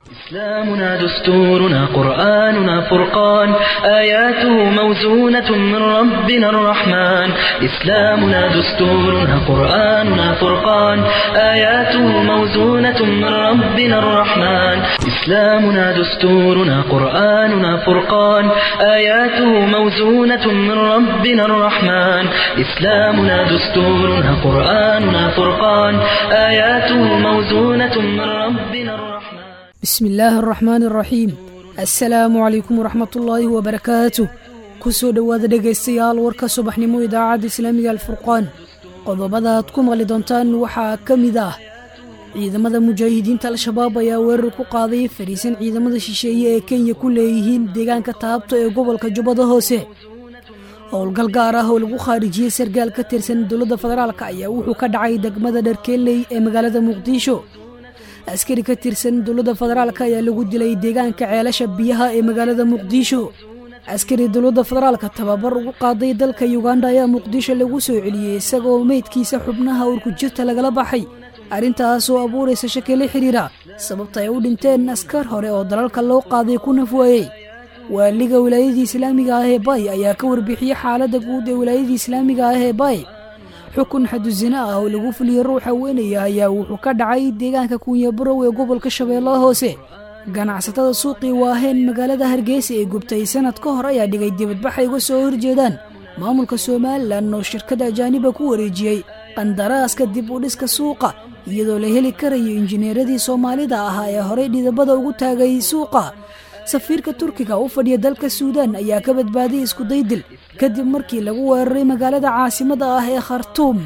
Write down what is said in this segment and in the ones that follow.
إسلامنا دستورنا قرآننا فرقان آياته موزونة من ربنا الرحمن إسلامنا دستورنا قرآننا فرقان آياته موزونة من ربنا الرحمن إسلامنا دستورنا قرآننا فرقان آياته موزونة من ربنا الرحمن إسلامنا دستورنا قرآننا فرقان آياته موزونة من ربنا الرحمن bismi illaahi araxmaani araxiim assalaamu calaykum waraxmatullaahi wabarakaatuh ku soo dhowaada dhegaystayaal warka subaxnimo idaacadda islaamiga alfurqaan qodobada aad ku maqli doontaan waxaa ka mid ah ciidamada mujaahidiinta al-shabaab ayaa weerar ku qaaday fadhiisan ciidamada shisheeye ee kenya ku leeyihiin deegaanka taabto ee gobolka jubbada hoose howlgal gaar ah oo lagu khaarijiyey sargaal ka tirsan dowladda federaalk ayaa wuxuu ka dhacay degmada dharkeeley ee magaalada muqdisho askari ka tirsan dowladda federaalk ayaa lagu dilay deegaanka ceelasha biyaha ee magaalada muqdisho askari dowladda federaalka tababar ugu qaaday dalka yuganda ayaa muqdisho lagu soo celiyey isagoo meydkiisa xubnaha urkujirta lagala baxay arrintaasoo abuuraysa shaki la xidhiira sababta ay u dhinteen askar hore oo dalalka loo qaaday ku nafwaayey waaliga wilaayadii islaamiga ah ee bay ayaa ka warbixiyey xaaladda guud ee wilaayadii islaamiga ah ee bay xukun xadusina ah oo lagu fuliyey ruuxa weynaya ayaa wuxuu ka dhacay deegaanka kunyabarow ee gobolka shabeellaha hoose ganacsatada suuqii waaheen magaalada hargeysa ee gubtay sanad ka hor ayaa dhigay dibadbax ay uga soo horjeedaan maamulka somalilan oo shirkada ajaaniba ku wareejiyey qandaraaska dib u dhiska suuqa iyadoo la heli karayo injineeradii soomaalida ahaa ee horey dhidabada ugu taagay suuqa safiirka turkiga u fadhiya dalka suudaan ayaa ka badbaaday iskudaydil kadib markii lagu weeraray magaalada caasimada ah ee khartuum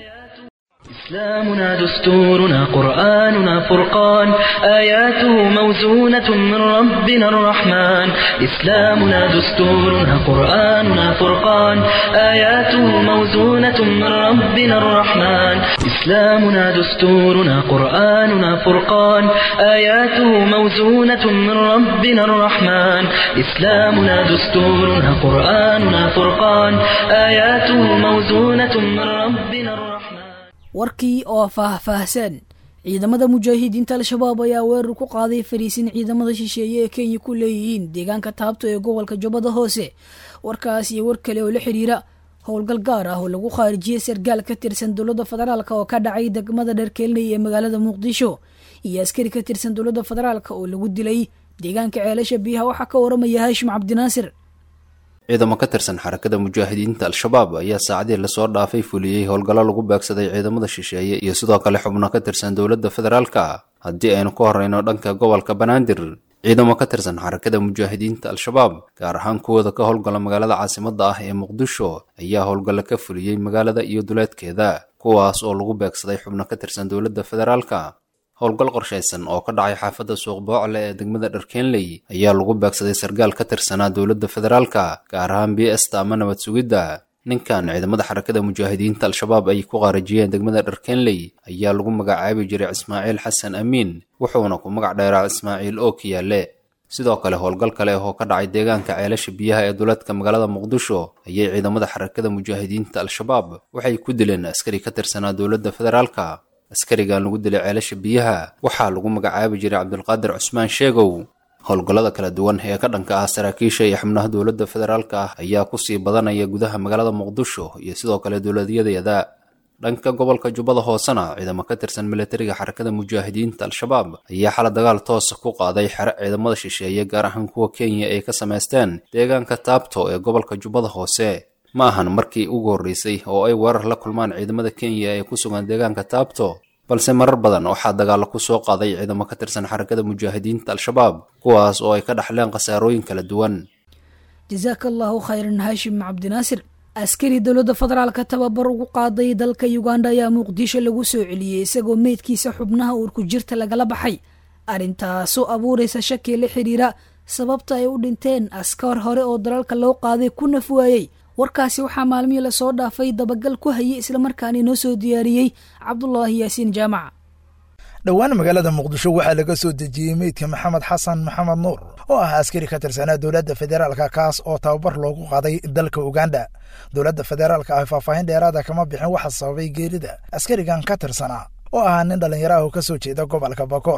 إسلامنا دستورنا قرآننا فرقان آياته موزونة من ربنا الرحمن إسلامنا دستورنا قرآننا فرقان آياته موزونة من ربنا الرحمن إسلامنا دستورنا قرآننا فرقان آياته موزونة من ربنا الرحمن إسلامنا دستورنا قرآننا فرقان آياته موزونة من ربنا الرحمن warkii oo faah-faahsan ciidamada mujaahidiinta al-shabaab ayaa weerar ku qaaday fariisin ciidamada shisheeye ee kenya ku leeyihiin deegaanka taabto ee gobolka jubbada hoose warkaas iyo war kale oo la xidhiira howlgal gaar ah oo lagu khaarijiyey sargaal ka tirsan dowladda federaalk oo ka dhacay degmada dharkeelney ee magaalada muqdisho iyo askari ka tirsan dowladda federaalk oo lagu dilay deegaanka ceelasha biyaha waxaa ka waramaya haashim cabdinaasir ciidamo ka tirsan xarakada mujaahidiinta al-shabaab ayaa saacadii lasoo dhaafay fuliyey howlgallo lagu beegsaday ciidamada shisheeye iyo sidoo kale xubno ka tirsan dowladda federaalka haddii aynu ka horreyno dhanka gobolka banaadir ciidamo ka tirsan xarakada mujaahidiinta al-shabaab gaar ahaan kuwooda ka howlgala magaalada caasimadda ah ee muqdisho ayaa howlgallo ka fuliyey magaalada iyo duleedkeeda kuwaas oo lagu beegsaday xubno ka tirsan dowladda federaalka howlgal qorshaysan oo ka dhacay xaafadda suuq boocle ee degmada dharkeenley ayaa lagu beegsaday sargaal ka tirsanaa dowladda federaalka gaar ahaan b esta ama nabad sugidda ninkan ciidamada xarakada mujaahidiinta al-shabaab ay ku qaarajiyeen degmada dharkeenley ayaa lagu magacaabi jiray ismaaciil xasan amiin wuxuuna ku magac dheeraa ismaaciil oo kiyaale sidoo kale howlgal kale oo ka dhacay deegaanka ceelasha biyaha ee duleedka magaalada muqdisho ayay ciidamada xarakada mujaahidiinta al-shabaab waxay ku dileen askari ka tirsanaa dowladda federaalka askarigan lagu dilay ceelasha biyaha waxaa lagu magacaabi jiray cabdulqaadir cusmaan sheegow howlgallada kala duwan ee ka dhanka ah saraakiisha iyo xubnaha dowladda federaalka ah ayaa kusii badanaya gudaha magaalada muqdisho iyo sidoo kale dowladyadeeda dhanka gobolka jubbada hoosena ciidamo ka tirsan milatariga xarakada mujaahidiinta al-shabaab ayaa xala dagaal toosa ku qaaday xere ciidamada shisheeye gaar ahaan kuwa kenya ay ka samaysteen deegaanka taabto ee gobolka jubbada hoose ma ahan markii ugu horreysay oo ay weerar la kulmaan ciidamada kenya ee ku sugan deegaanka taabto balse marar badan waxaa dagaallo ku soo qaaday ciidamo ka tirsan xarakada mujaahidiinta al-shabaab kuwaas oo ay ka dhaxleen khasaarooyin kala duwan jasaaka allaahu khayran haashim cabdinaasir askari dowladda federaalka tababar ugu qaaday dalka yuganda ayaa muqdisho lagu soo celiyey isagoo meydkiisa xubnaha uurku jirta lagala baxay arrintaasoo abuuraysa shaki la xidhiira sababta ay u dhinteen askar hore oo dalalka loo qaaday ku naf waayey warkaasi waxaa maalmihii lasoo dhaafay dabagal ku hayay islamarkaana inoo soo diyaariyey cabdulaahi yaasiin jaamac dhowaan magaalada muqdisho waxaa laga soo dejiyey meydka maxamed xasan maxamed nuur oo ah askari ka tirsanaa dowladda federaalka kaas oo tababar loogu qaaday dalka uganda dowladda federaalka ah faahfaahin dheeraada kama bixin waxa sababay geerida askarigan ka tirsanaa oo ahaa nin dhallinyaro ah oo ka soo jeeda gobolka bakool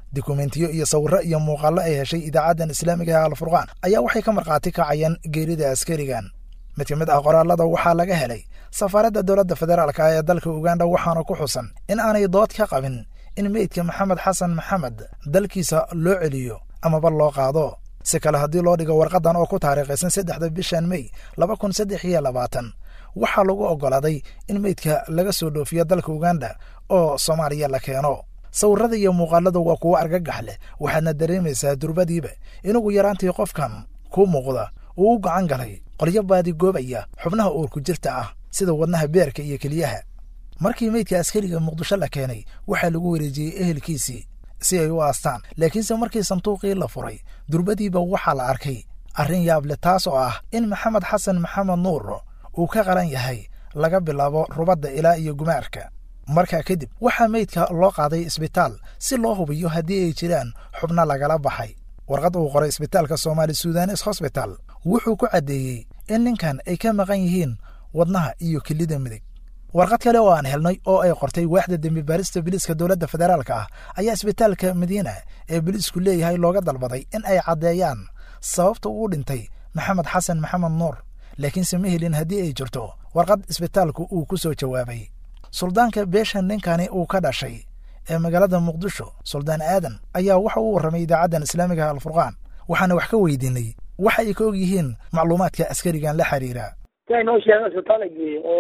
dukumentiyo iyo sawirro iyo muuqaallo ay heshay idaacaddan islaamiga ee alfurqaan ayaa waxay ka markhaati kacayeen geerida askarigan mid ka mid ah qoraallada waxaa laga helay safaaradda dowladda federaalka ee dalka uganda waxaana ku xusan in aanay dood ka qabin in meydka maxamed xasan maxamed dalkiisa loo celiyo amaba loo qaado si kale haddii loo dhigo warqaddan oo ku taariikhaysan saddexda bishan mey laba kun saddex iyo labaatan waxaa lagu oggolaaday in meydka laga soo dhoofiyo dalka uganda oo soomaaliya la keeno sawirrada iyo muuqaalada waa kuwo argagax leh waxaadna dareemaysaa durbadiiba inugu yaraantii qofkan kuu muuqda uu u gacan galay qolyo baadigoobaya xubnaha uurku jirta ah sida wadnaha beerka iyo keliyaha markii meydka askariga muqdisho la keenay waxaa lagu wareejiyey ehelkiisii si ay u aastaan laakiinse markii sanduuqii la furay durbadiiba waxaa la arkay arrin yaable taas oo ah in maxamed xasan maxamed nuur uu ka qalan yahay laga bilaabo rubadda ilaa iyo gumaarka markaa kadib waxaa meydka loo qaaday isbitaal si loo hubiyo haddii ay jiraan xubno lagala baxay warqad uu qoray isbitaalka soomaali sudanes hosbital wuxuu ku caddeeyey in ninkan ay ka maqan yihiin wadnaha iyo kelida midig warqad kale oo aan helnay oo ay qortay waaxda dembi baarista biliiska dowladda federaalka ah ayaa isbitaalka madiina ee biliisku leeyahay looga dalbaday in ay caddeeyaan sababta uu dhintay maxamed xasan maxamed nuur laakiinse ma helin haddii ay jirto warqad isbitaalku uu ku soo jawaabay suldaanka beesha ninkani uu ka dhashay ee magaalada muqdisho suldaan aadan ayaa waxa uu warramay idaacaddan islaamiga alfurqaan waxaana wax ka weydiinay waxa ay ka og yihiin macluumaadka askarigan la xiriira siay noo sheegeen isbitaala geeyey oo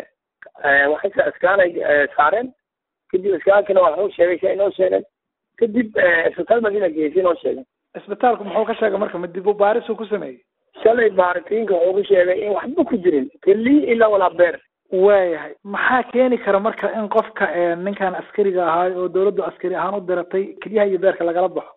waxay iskaanay saareen kadib iskaankina waa u sheegay si ay noo sheegeen kadib isbitaal madiina geeyey si noo sheegeen isbitaalku muxuu ka sheegay marka ma dib u baarisuu ku sameeyey shalay baaritiinka wuxuu ku sheegay in waxba ku jirin keli ilaa walaa beer waayahay maxaa keeni kara marka in qofka ninkan askariga ahaay oo dawladdu askari ahaan u diratay kelyaha iyo beerka lagala baxo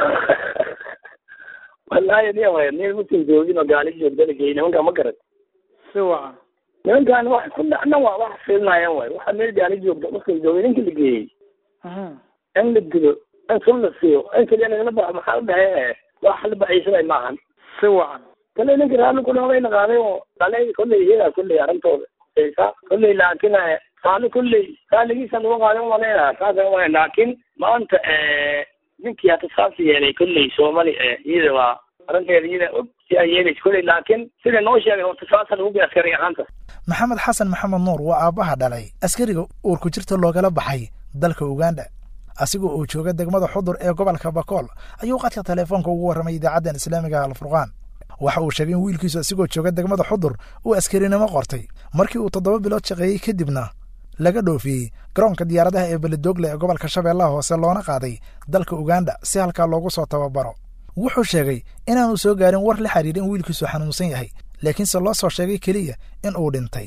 wallahi ni way nin musin joogin oo gaali joogta la geeyey nimanka ma garan si wacan nimankan wax ku dhacna waa wax fiilnaayaan waay waxa meel gaali joogta musin joogay ninka la geeyey in la dilo in sun la siiyo in keliya lagala baxo maxaa u dhahay wax la baxaysanay maahan si wacan kale ninka raalli ku dhawayna qaaday oo dhalay kolley iyagaa kolley arrintooda kolley laakin saali kolley saaligiisa lagu qaadan waleena saasa waa laakin maanta ninkii hata saas yeelay kolley soomali iyada waa arrinteeda iyada og si ay yeelaysa kolley laakin sida noo sheegay horta saasa lagu bi askari ahaanta maxamed xasan maxamed nuur waa aabbaha dhalay askariga uurku jirta loogala baxay dalka uganda asigoo uu jooga degmada xudur ee gobolka bakool ayuu qadka teleefoonka ugu warramay idaacaddan islaamiga alfurqaan waxa uu sheegay in wiilkiisu asigoo jooga degmada xudur uu askarinimo qortay markii uu toddoba bilood shaqeeyey kadibna laga dhoofiyey garoonka diyaaradaha ee beledogle ee gobolka shabeellaha hoose loona qaaday dalka uganda si halkaa loogu soo tababaro wuxuu sheegay inaanu soo gaarin war la xiriira in wiilkiisu xanuunsan yahay laakiinse loo soo sheegay keliya in uu dhintay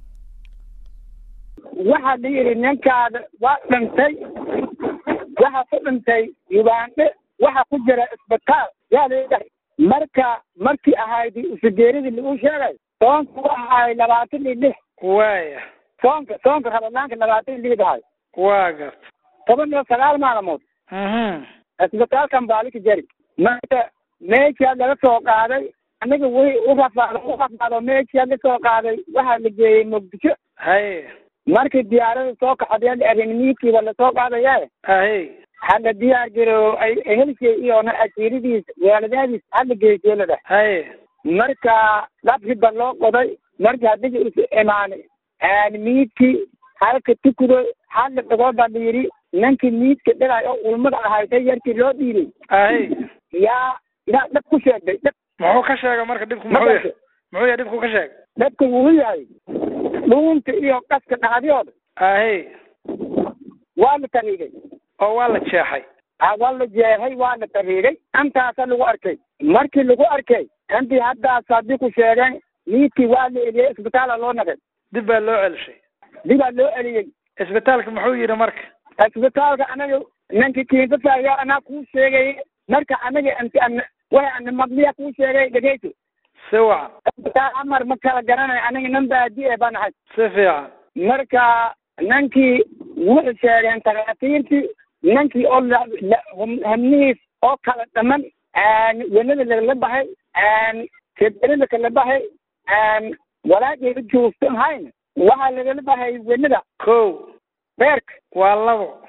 waxaa la yidhi ninkaada waa dhintay waxa ku dhintay ugandhe waxa ku jira isbitaal yaa leedahay marka markii ahayd usugeeridii lagu sheegay soonka u ahaay labaatan iyo lix waaya soonka soonka rabanaanka labaatan iyo lix ahay waa garta toban iyo sagaal maalmood isbitaalkan baalika jari marka meeshaa laga soo qaaday aniga wii u rafaado u rafaado meeshaa la soo qaaday waxaa la geeyey muqdisho haye markii diyaarada soo kaxadeen arrinimiidkiiba lasoo qaadaya haye hadda diyaar garow ay helshay iyona asiiradiis waaladaadiis hadda geejeelada haye marka labkiba loo qoday marka hadigi is imaanay miidkii halka tukudo hadla dhagooda la yidhi ninkii miidka dhilay oo ulmada ahaysay yarkii loo dhiibay haye yaa yaa dhab ku sheegay dhab muxuu ka sheegay marka dhibku muxuu yahay muxuu yahay dhibku ka sheegay dhabka wuxuu yahay dhuunta iyo qaska dhacdiyooda haye waa la tariigay oo waa la jeexay waa la jeexay waa la tariigay intaasa lagu arkay markii lagu arkay intii haddaas haddii ku sheegeen miidkii waa la eliyey isbitaala loo nagay dib baa loo celishay dibaa loo eliyey isbitaalka muxuu yidhi marka isbitaalka anaga ninkii kiinsasaaya anaa kuu sheegay marka anaga anti an way ana madliya kuu sheegay dhegeyso si wacan isbitaal amar ma kala garanay aniga nin baadi e baan ahay si fiican marka ninkii wuxuu sheegeen takhaatiirtii ninkii oo hamnihiis oo kala dhaman wenada lagala baxay keberida kala baxay walaageeda joogsan hayn waxaa lagala baxay wenada ko beerka waa labo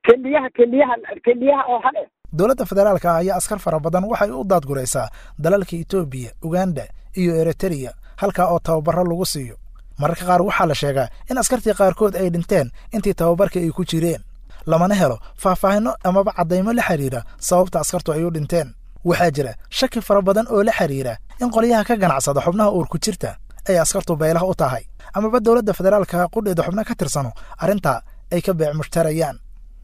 keliyaha keliyaha keliyaha oo hal eh dowladda federaalka ah ayaa askar fara badan waxay u daadguraysaa dalalka etoobiya uganda iyo eritreya halkaa oo tababaro lagu siiyo mararka qaar waxaa la sheegaa in askartii qaarkood ay dhinteen intii tababarka ay ku jireen lamana helo faahfaahinno amaba caddaymo la xidhiira sababta askartu ay u dhinteen waxaa jira shaki fara badan oo la xidhiira in qolyaha ka ganacsada xubnaha uurku jirta ay askartu baylah u tahay amaba dowladda federaalka qudheeda xubno ka tirsano arrintaa ay ka beec mushtarayaan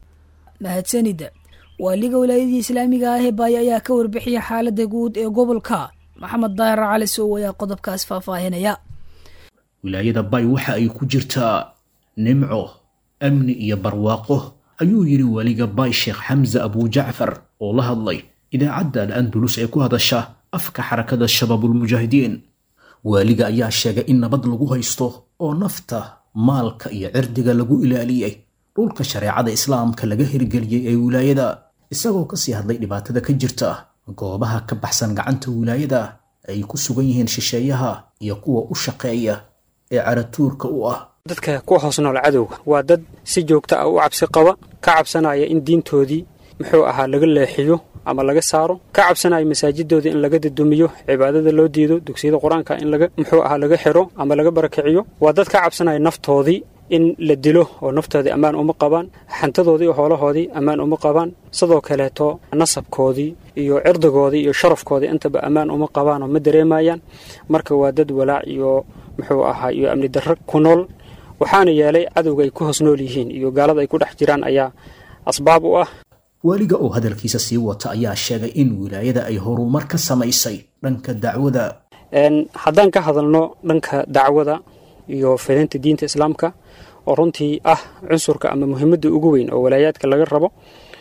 mahadsanida waaliga wilaayadii islaamiga ah ee baaya ayaa ka warbixiyay xaaladda guud ee gobolka maxamed daahir cali sow ayaa qodobkaas faahfaahinaya wilaayada bay waxa ay ku jirtaa nimco amni iyo barwaaqo ayuu yidhi weliga bay sheekh xamse abujacfar oo la hadlay idaacadda al andulus ee ku hadasha afka xarakada shabaabulmujaahidiin waaliga ayaa sheegay in nabad lagu haysto oo nafta maalka iyo cirdiga lagu ilaaliyey dhulka shareecada islaamka laga hirgeliyey ee wilaayada isagoo kasii hadlay dhibaatada ka jirta goobaha ka baxsan gacanta wilaayada ay ku sugan yihiin shisheeyaha iyo kuwa u shaqeeya ee caratuurka u ah dadka ku hoos nool cadowga waa dad si joogta ah u cabsi qaba ka cabsanaya in diintoodii muxuu ahaa laga leexiyo ama laga saaro ka cabsanaya masaajidoodii in laga dadumiyo cibaadada loo diido dugsiyada qur-aanka in laga muxuu ahaa laga xiro ama laga barakiciyo waa dad ka cabsanaya naftoodii in la dilo oo naftoodii ammaan uma qabaan xantadoodii iyo hoolahoodii ammaan uma qabaan sidoo kaleeto nasabkoodii iyo cirdigoodii iyo sharafkoodii intaba ammaan uma qabaan oo ma dareemayaan marka waa dad walaac iyo muxuu ahaa iyo amni darro ku nool waxaana yeelay cadowga ay ku hoos nool yihiin iyo gaalada ay ku dhex jiraan ayaa asbaab u ah waaliga oo hadalkiisa sii wata ayaa sheegay in wilaayada ay horumar ka samaysay dhanka dacwada haddaan ka hadalno dhanka dacwada iyo fidinta diinta islaamka oo runtii ah cunsurka ama muhiimadda ugu weyn oo walaayaadka laga rabo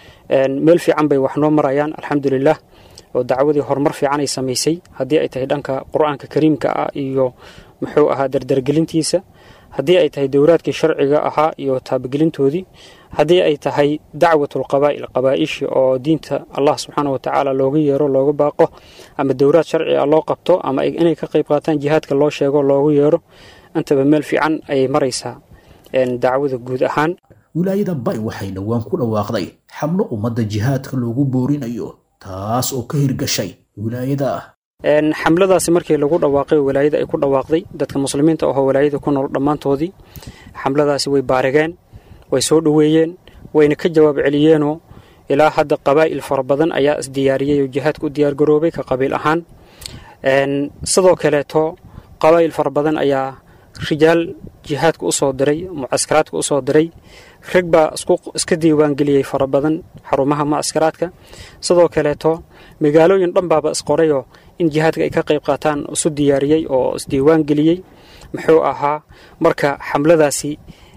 meel fiican bay wax noo marayaan alxamdulilah oo dacwadii horumar fiican ay samaysay haddii ay tahay dhanka qur-aanka kariimka ah iyo muxuu ahaa dardargelintiisa haddii ay tahay dowraadkii sharciga ahaa iyo taabagelintoodii haddii ay tahay dacwatulqabaa'il qabaa'ishi oo diinta allah subxaana wa tacaala looga yeero looga baaqo ama dowraad sharci ah loo qabto ama inay ka qayb qaataan jihaadka loo sheego loogu yeero intaba meel fiican ayay maraysaa dacwada guud ahaan wilaayada bay waxay dhowaan ku dhawaaqday xamlo ummadda jihaadka loogu boorinayo taas oo ka hirgashay wilaayada xamladaasi markii lagu dhawaaqay walaayada ay ku dhawaaqday dadka muslimiinta ahoo walaayada ku nool dhammaantoodii xamladaasi way baarigeen way soo dhoweeyeen wayna ka jawaab celiyeenoo ilaa hadda qabaa'il fara badan ayaa isdiyaariyey oo jihaadka u diyaargaroobay ka qabiil ahaan sidoo kaleeto qabaa'il fara badan ayaa rijaal jihaadka u soo diray mucaskaraadka u soo diray rag baa iska diiwaangeliyey fara badan xarumaha mucaskaraadka sidoo kaleeto magaalooyin dhan baaba isqorayoo in jihaadka ay ka qayb qaataan isu diyaariyey oo isdiiwaan geliyey muxuu ahaa marka xamladaasi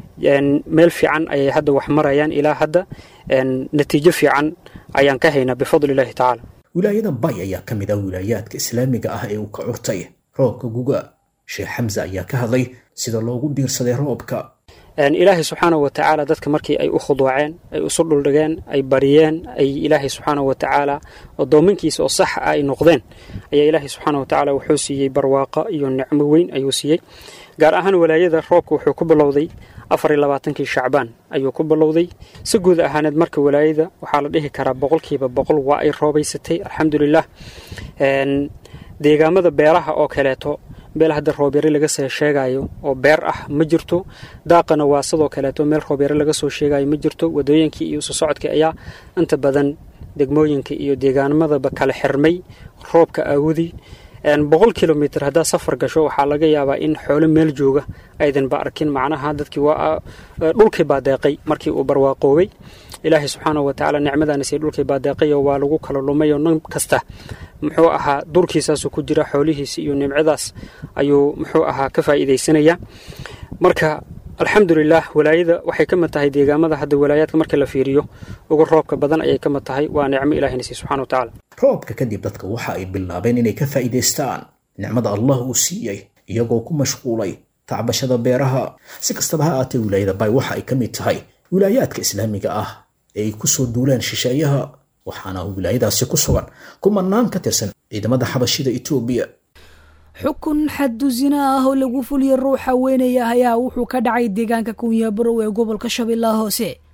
meel fiican ayay hadda wax marayaan ilaa hadda natiijo fiican ayaan ka haynaa bifadli illaahi tacaala wilaayada bay ayaa ka mid ah wilaayaadka islaamiga ah ee uu ka curtay roobka guga sheekh xamse ayaa ka hadlay sida loogu diirsaday roobka ilaahay subxaanahu wa tacaala dadka markii ay u khuduuceen ay isu dhuldhigeen ay bariyeen ay ilaahay subxaanahu wa tacaala addoominkiisa oo sax ah ay noqdeen ayaa ilaahay subxaanahu wa tacaala wuxuu siiyey barwaaqo iyo nicmo weyn ayuu siiyey gaar ahaan walaayada roobka wuxuu ku bilowday afar iyo labaatankii shacbaan ayuu ku bilowday si guud ahaaneed marka walaayada waxaa la dhihi karaa boqolkiiba boqol waa ay roobaysatay alxamdulilah deegaamada beeraha oo kaleeto meel hadda roobyare laga soo sheegayo oo beer ah ma jirto daaqana waa sidoo kaleeto meel roobyare laga soo sheegayo ma jirto wadooyinkii iyo isu socodkii ayaa inta badan degmooyinka iyo deegaanamadaba kala xirmay roobka aawudi boqol kilomitr haddaad safar gasho waxaa laga yaabaa in xoolo meel jooga aydanba arkin macnaha dadkii waa dhulkii baa deeqay markii uu barwaaqoobay ilaahay subxaanahu watacaala nicmadaanise dhulkii baa deeqayo waa lagu kala lumay oo nin kasta muxuu ahaa durkiisaasuu ku jira xoolihiisi iyo nimcadaas ayuu muxuu ahaa ka faa'iidaysanaya marka alxamdulilah walaayada waxay ka mid tahay deegaamada hadda walaayaadka marka la fiiriyo ugu roobka badan ayay ka mid tahay waa nicmo ilahina siiy subxana watacaala roobka kadib dadka waxa ay bilaabeen inay ka faa'iidaystaan nicmada allah uu siiyey iyagoo ku mashquulay tacbashada beeraha si kastaba ha aatee wilaayada bay waxa ay ka mid tahay wilaayaadka islaamiga ah ee ay kusoo duulaan shisheeyaha waxaana wilaayadaasi ku sugan kumanaan ka tirsan ciidamada xabashida etoobiya xukun xaddu zina ah oo lagu fuliya ruuxa weynaya ayaa wuxuu ka dhacay deegaanka kunyabarow ee gobolka shabeellaha hoose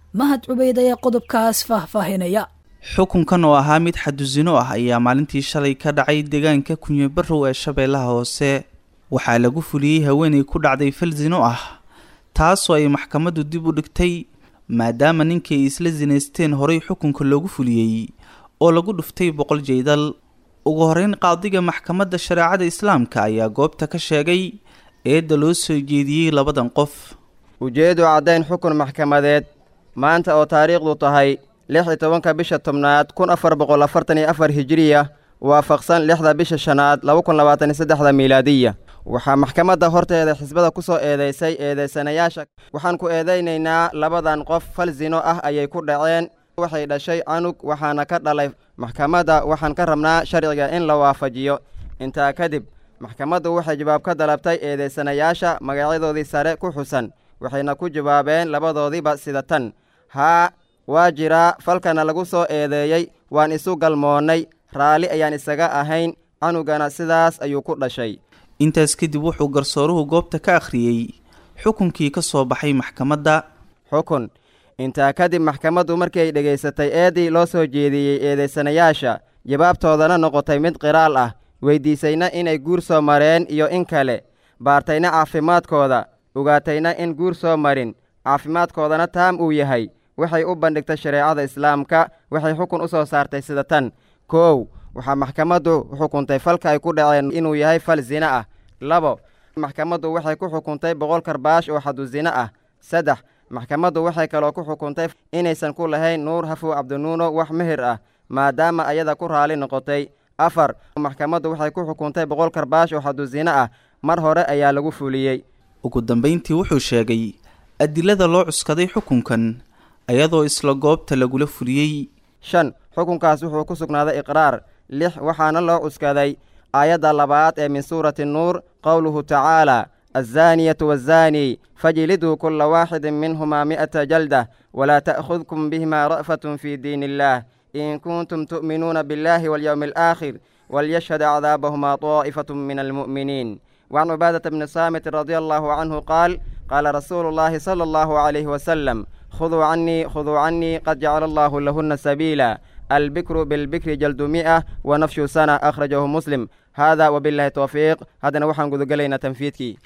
mahad cubeyd ayaa qodobkaas faahfaahinaya xukunkan oo ahaa mid xadusino ah ayaa maalintii shalay ka dhacay deegaanka kunyabarow ee shabeellaha hoose waxaa lagu fuliyey haweenay ku dhacday fal sino ah taasoo ay maxkamaddu dib u dhigtay maadaama ninkii ay isla sinaysteen horay xukunka loogu fuliyey oo lagu dhuftay boqol jeydal ugu horeyn qaadiga maxkamadda shareecada islaamka ayaa goobta ka sheegay eedda loo soo jeediyey labadan qof ujeedu caddayn xukun maxkamadeed maanta oo taariikhdu tahay lix iyo tobanka bisha tobnaad kun afar boqol afartan iyo afar hijiriya waafaqsan lixda bisha shanaad laba kun labaatan iyo saddexda miilaadiya waxaa maxkamadda horteeda xisbada ku soo eedaysay eedaysanayaasha waxaan ku eedaynaynaa labadan qof fal sino ah ayay ku dhaceen waxay dhashay canug waxaana ka dhalay maxkamadda waxaan ka rabnaa sharciga in la waafajiyo intaa kadib maxkamaddu waxay jawaab ka dalabtay eedaysanayaasha magacyadoodii sare ku xusan waxayna ku jawaabeen labadoodiiba sida tan haa waa jiraa falkana lagu soo eedeeyey waan isu galmoonnay raalli ayaan isaga ahayn canugana sidaas ayuu ku dhashay intaas kadib wuxuu garsooruhu goobta ka akhriyey xukunkii ka soo baxay maxkamadda xukun intaa kadib maxkamaddu markii ay dhegaysatay eeddii loo soo jeediyey eedaysanayaasha jawaabtoodana noqotay mid qiraal ah weyddiisayna inay guur soo mareen iyo in kale baartayna caafimaadkooda ogaatayna in guur soo marin caafimaadkoodana taam uu yahay waxay u bandhigtay shareecada islaamka waxay xukun u soo saartay sida tan koow waxaa maxkamaddu xukuntay falka ay ku dhaceen inuu yahay fal sine ah labo maxkamaddu waxay ku xukuntay boqol karbaash oo xadu sine ah saddex maxkamaddu waxay kaloo ku xukuntay inaysan ku lahayn nuur hafow cabdinuuno wax mehir ah maadaama ayada ku raali noqotay afar maxkamaddu waxay ku xukuntay boqol karbaash oo xadu sine ah mar hore ayaa lagu fuliyey ugu dambayntii wuxuu sheegay adilada loo cuskaday xukunkan ayadoo isla goobta lagula fuliyey shan xukunkaas wuxuu ku sugnaaday iqraar lix waxaana loo cuskaday aayadda labaad ee min suurati nuur qowluhu tacaala azzaaniyatu waazzaanii fajliduu kulla waaxidin minhumaa mi'ata jaldah walaa ta'khudkum bihimaa ra'fatun fii diin illaah in kuntum tu'minuuna biاllaahi walyowmi alaakhir walyashhad acdaabahumaa طaa'ifatu min almu'miniin وعن عبادة بن صامت رضي الله عنه قال قال رسول الله صلى الله عليه وسلم خذوا عني خذوا عني قد جعل الله لهن سبيلا البكر بالبكر جلد مئة ونفش سنة أخرجه مسلم هذا وبالله توفيق هذا نوحن قد قلينا تنفيذك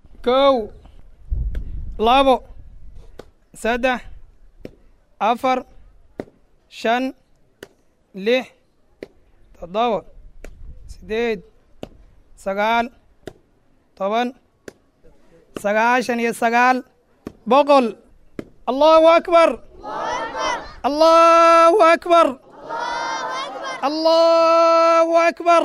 كو لابو سدح أفر شن لح تضوى سديد سقال toban sagaashan iyo sagaal boqol allahu akbar allahu akbar allahu akbar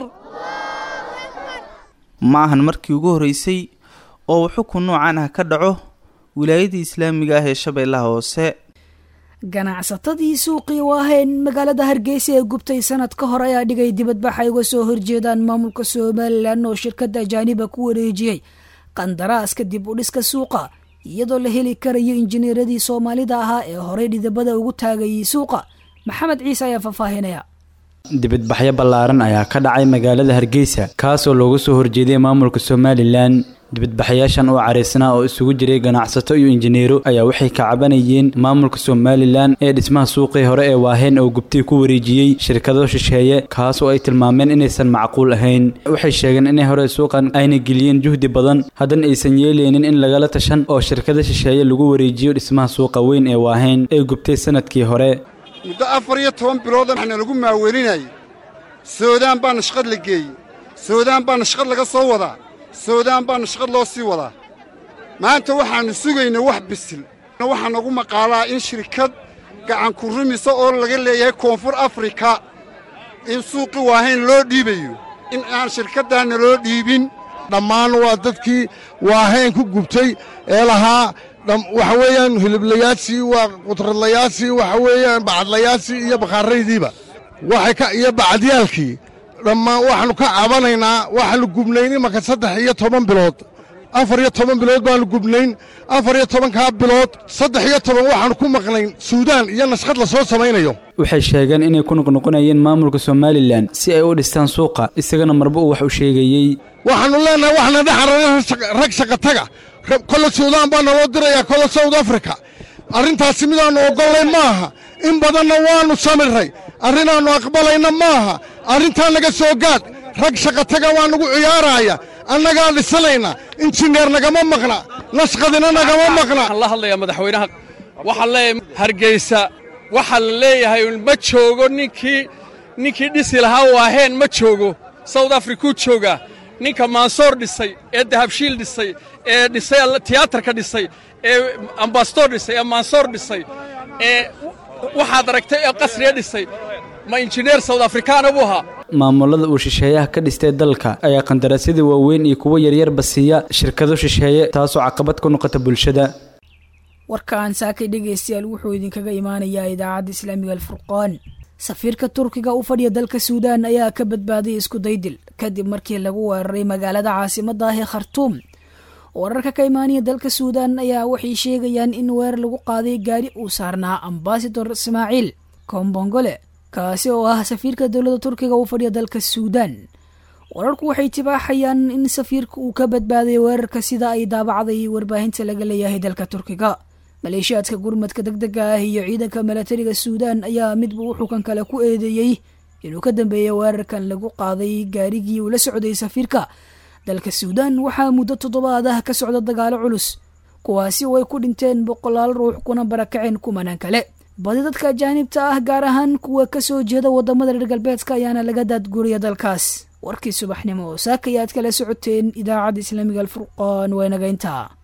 ma ahan markii ugu horreysay oo uu xukun noocan ah ka dhaco wilaayadii islaamiga ah ee shabeellaha hoose ganacsatadii suuqii u ahayn magaalada hargeysa ee gubtay sanad ka hor ayaa dhigay dibadbax ay uga soo horjeedaan maamulka somalilan oo shirkadda ajaaniba ku wareejiyey qandaraaska dib u dhiska suuqa iyadoo la heli karayo injineeradii soomaalida ahaa ee horey dhidabada ugu taagayay suuqa maxamed ciise ayaa faahfaahinaya dibadbaxyo ballaaran ayaa ka dhacay magaalada hargeysa kaasoo looga soo horjeeday maamulka somalilan dibadbaxayaashan oo caraysnaa oo isugu jiray ganacsato iyo injineero ayaa waxay ka cabanayeen maamulka somalilan ee dhismaha suuqii hore ee waaheen oo gubtay ku wareejiyey shirkado shisheeye kaas oo ay tilmaameen inaysan macquul ahayn waxay sheegeen inay hore suuqan ayna geliyeen juhdi badan haddana aysan yeeleynin in lagala tashan oo shirkado shisheeye lagu wareejiyo dhismaha suuqa weyn ee waaheen ee gubtay sanadkii hore muddo afar iyo toban bilooda waxna lagu maawelinayay soodaan baana shaqad la geeyey soodaan baana shaqad laga soo wadaa soodaan baana shaqad loo sii wadaa maanta waxaannu sugaynaa wax bisil waxaa nagu maqaalaa in shirkad gacanku rumisa oo laga leeyahay koonfur afrika in suuqi waahayn loo dhiibayo in aan shirkaddaanna loo dhiibin dhammaan waa dadkii waahayn ku gubtay ee lahaa waxa weeyaan hiliblayaashii waa qudradlayaashii waxa weeyaan bacadlayaashii iyo bakhaaraydiiba waxay ka iyo bacadiyaalkii dhammaan waxaannu ka cabanaynaa waxaannu gubnayn imanka saddex iyo toban bilood afar iyo toban bilood baannu gubnayn afar iyo tobankaa bilood saddex iyo toban waxaannu ku maqnayn suudaan iyo nashqad la soo samaynayo waxay sheegeen inay ku noqnoqonayeen maamulka somalilan si ay u dhistaan suuqa isagana marba uu wax u sheegayey waxaannu leennahay waxna dhexarana rag shaqataga kolle suudaan baa naloo dirayaa kolle south africa arrintaasi midaannu oggollay maaha in badanna waannu samirray arrinaannu aqbalayna maaha arrintaa naga soo gaadh rag shaqataga waa nagu ciyaaraaya annagaa dhisanayna injineer nagama maqna nashqadina nagama maqna waxaan la hadlayaa madaxweynaha waxaan leeyahay hargeysa waxaa la leeyahay ma joogo ninkii ninkii dhisi lahaa waaheen ma joogo south africuu joogaa ninka maansoor dhisay ee dahabshiil dhisay ee dhisay tiyaatarka dhisay ee ambasador dhisay ee maansoor dhisay ee waxaad aragtay ee qasriya dhisay ma injineer south afrikaana buu ahaa maamulada uu shisheeyaha ka dhistay dalka ayaa qandaraasyada waaweyn iyo kuwo yaryarba siiya shirkado shisheeye taasoo caqabad ku noqota bulshada warkaan saakay dhegaystayaal wuxuu idinkaga imaanayaa idaacadda islaamiga alfurqaan safiirka turkiga u fadhiya dalka suudaan ayaa ka badbaaday isku daydil kadib markii lagu weeraray magaalada caasimada ah ee khartuum wararka ka imaanaya dalka suudaan ayaa waxay sheegayaan in weerar lagu qaaday gaari uu saarnaa ambasador ismaaciil kombongole kaasi oo ah safiirka dowladda turkiga u fadhiya dalka suudaan wararku waxay tibaaxayaan in safiirka uu ka badbaaday weerarka sida ay daabacday warbaahinta laga leeyahay dalka turkiga maleeshiyaadka gurmadka deg dega ah iyo ciidanka milatariga suudaan ayaa midba u xukan kale ku eedeeyey inuu ka dambeeyay weerarkan lagu qaaday gaarigii uu la socday safiirka dalka suudaan waxaa muddo toddobaad ah ka socda dagaalo culus kuwaasi oo ay ku dhinteen boqolaal ruux kuna barakaceen kumanaan kale badi dadka ajaanibta ah gaar ahaan kuwa kasoo jeeda wadamada reer galbeedka ayaana laga daadguriya dalkaas warkii subaxnimo saaka ayaad kala socoteen idaacadda islaamiga alfurqaan waa inaga intaa